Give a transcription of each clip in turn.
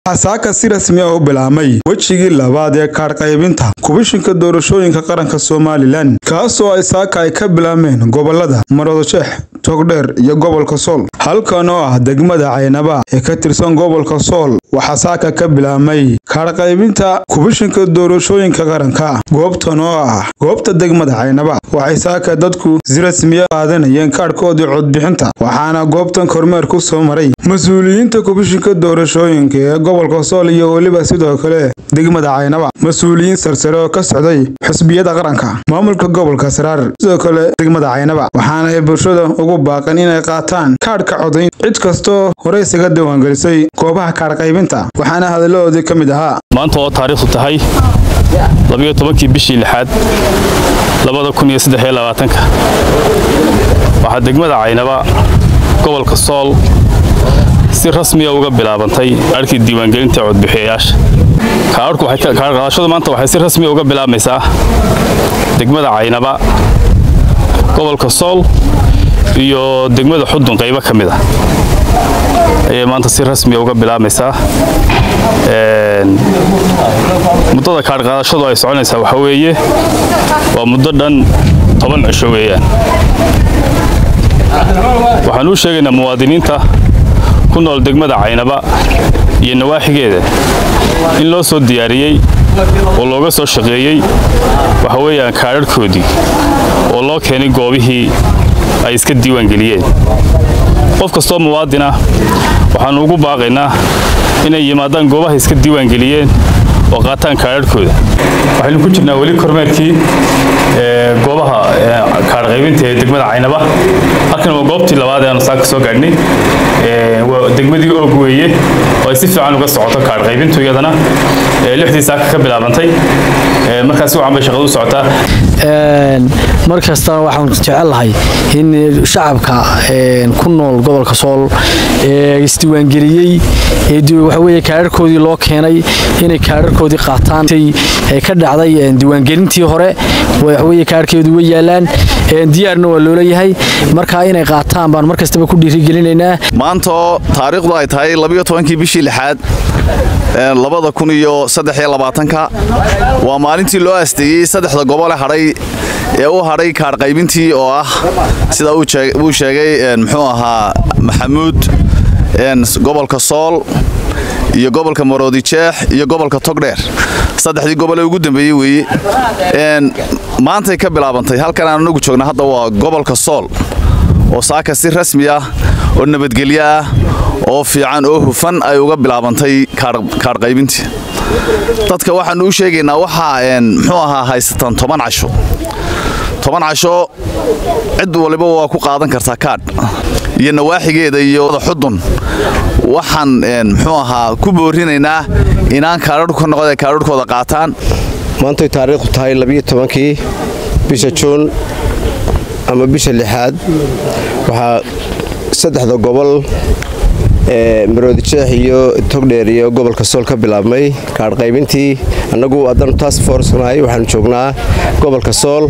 xasaaka si rasmi ah u bilaabmay wejigii labaad ee kaadh qaybinta kubishinka doorashooyinka qaranka somalilan kaasoo ay saaka ay ka bilaabmeen gobolada maroodosheex togdheer iyo gobolka sool halkan oo ah degmada caynaba ee ka tirsan gobolka sool waxaa saaka ka bilaabmay kaadh qaybinta kubishinka doorashooyinka qaranka goobtan oo ah goobta degmada caynaba waxay saaka dadku si rasmiya qaadanayeen kaadhkoodii codbixinta waxaana goobtan kormeer ku soo maray mas-uuliyiinta kubishinka doorashooyinka ee gobolka sool iyo weliba sidoo kale degmada caynaba mas-uuliyiin sarsare oo ka socday xusbiyada qaranka maamulka gobolka saraar sidoo kale degmada caynaba waxaana ay bulshada ugu baaqeen inay qaataan kaadhka codayn cid kastoo horey isaga diiwaangelisay goobaha kaadh qaybinta waxaana hadalladoodii ka mid ahaa maanta oo taariikhdu tahay labayo tobankii bishii lixaad labada kun iyo saddex iyo labaatanka waxaa degmada caynaba gobolka sool si rasmiya uga bilaabantay kaadhkii diiwaangelinta codbixiyayaasha kaadhqaadashadu maanta waxay si rasmiya uga bilaabmaysaa degmada caynaba gobolka sool iyo degmada xudun qaybo ka mid a ayay maanta si rasmiya uga bilaabmaysaa muddada kaadhqaadashadu ay soconaysaa waxaa weeye waa muddo dhan toban cisho weeyaan waxaan uu sheegaynaa muwaadiniinta ku nool degmada caynaba iyo nawaaxigeeda in loo soo diyaariyey oo looga soo shaqeeyey waxa weeyaan kaadharhkoodii oo loo keenay goobihii ay iska diiwaangeliyeen qof kastoo muwaadin ah waxaannu ugu baaqaynaa inay yimaadaan goobaha iska diiwaangeliyeen oo qaataan kaadharhkooda waxaynu ku jirnaa weli kormeerkii goobaha kaadhqaybinta ee degmada caynaba halkan waa goobtii labaad ee aanu saaka soo gaadhnay waa degmadii oog weeye oo ay si fiican uga socoto kaadhqaybintu iyadana lixdii saaka ka bilaabantay markaas si wacan bay shaqadu u socotaa mar kastana waxaan jecellahay in shacabka ku nool gobolka sool ee isdiiwaangeliyey waxaweye kaadharhkoodii loo keenay inay kaadharhkoodii qaataan ay ka dhacday diiwaangelintii hore waxaweye kaadharkeedu way yaalaan diyaarna waa loola yahay markaa inay qaataan baan mar kastaba ku dhiirigelinaynaa maanta oo taariikhdu ay tahay labayo tobankii bishii lixaad labada kun iyo saddex iyo labaatanka waa maalintii loo asteeyey saddexda gobole hadhay ee u hadhay kaadh qaybintii oo ah sida uu sheegay muxuu ahaa maxamuud gobolka sool iyo gobolka maroodijeex iyo gobolka togdheer saddexdii gobole ugu dambeeyey weeye maantay ka bilaabantay halkan aan anagu joogna hadda waa gobolka sool oo saaka si rasmi ah oo nabadgelyo ah oo fiican oo hufan ay uga bilaabantay kaadh qaybintii dadka waxaannu u sheegaynaa waxaa muxuu ahaa haysataan toban casho toban casho cid waliba waa ku qaadan kartaa kaadh iyo nawaaxigeeda iyo xudun waxaan muxuu ahaa ku boorinaynaa inaan kaadhadhu ka noqda kaadhadhkooda qaataan maantay taariikhdu tahay labiyo tobankii bisha juun ama bisha lixaad waxaa saddexda gobol ee maroodijeex iyo togdheer iyo gobolka sool ka bilaabmay kaadh qaybintii annagu haddanu task forcenahay waxaanu joognaa gobolka sool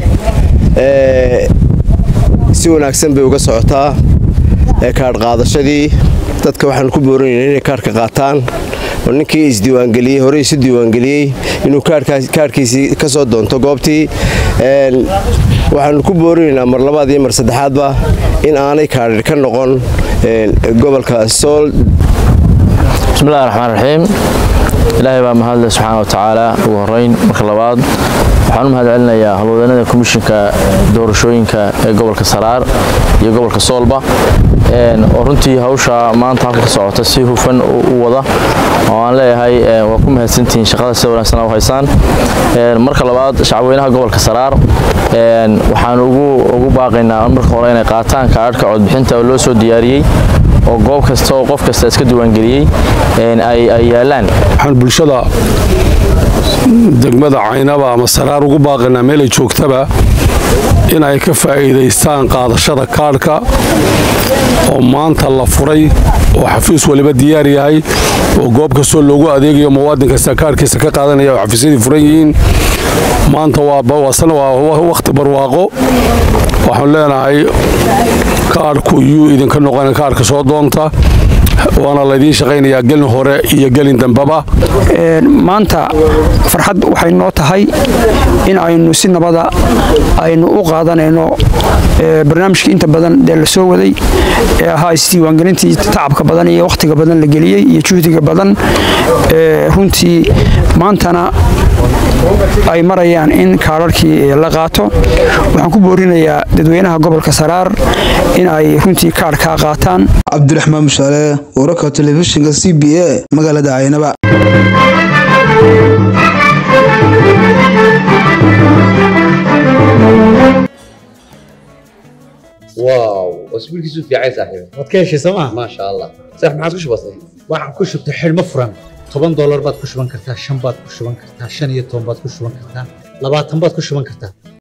si wanaagsan bay uga socotaa kaadh qaadashadii dadka waxaanu ku boorinayna inay kaadhka qaataan oo ninkii isdiiwaangeliyey horey isu diiwaangeliyey inuu kaadhkiisii ka soo doonto goobtii waxaanu ku boorinaynaa mar labaad iyo mar saddexaadba in aanay kaadhir ka noqon gobolka sool bismillahi raxmaan raxiim ilaahay baa mahadle subxaana wa tacaala ugu horeyn marka labaad waxaan u mahad celinayaa howlwadeennada komishinka doorashooyinka ee gobolka saraar iyo gobolka soolba oo runtii hawsha maanta halka ka socota si hufan u wada oo aan leeyahay waa ku mahadsantihiin shaqada sida wanaagsan u haysaan marka labaad shacabweynaha gobolka saraar waxaan ugu baaqaynaa marka hore inay qaataan kaadhka codbixinta oo loo soo diyaariyey oo goob kasta oo qof kasta iska diiwaangeliyey ay yaalaan waxaan bulshada degmada caynaba ama saraar ugu baaqaynaa meelay joogtaba in ay ka faa'iidaystaan qaadashada kaadhka oo maanta la furay oo xafiis waliba diyaar yahay oo goob kastoo loogu adeegayo muwaadin kasta kaadhkiisa ka qaadanaya oo xafiisyadii furan yihiin maanta waasana waa wakhti barwaaqo waxaan leenahay kaadhku yuu idinka noqona kaadhka soo doonta waana laydiin shaqaynayaa gelin hore iyo gelin dambeba maanta farxad waxay noo tahay in aynu si nabada aynu u qaadanayno barnaamijkii inta badan dee la soo waday ee ahaa isdiiwaangelintii tacabka badan iyo wakhtiga badan la geliyey iyo juhdiga badan runtii maantana ay marayaan in kaadharhkii la qaato waxaan ku boorinayaa dadweynaha gobolka saraar in ay runtii kaadhkaa qaataan cabdiraxmaan mushaale wararka telefishinka c b a magaalada caynaba واو اسبوع كيسو في عايز صاحبي waad ka heshay sooma ما شاء الله صح ما عادش بسيط waxaan ku shubtay xidhmo furan toban doolar baad ku shuban kartaa shan baad ku shuban kartaa shan iyo toban baad ku shuban kartaa labaatan baad ku shuban kartaa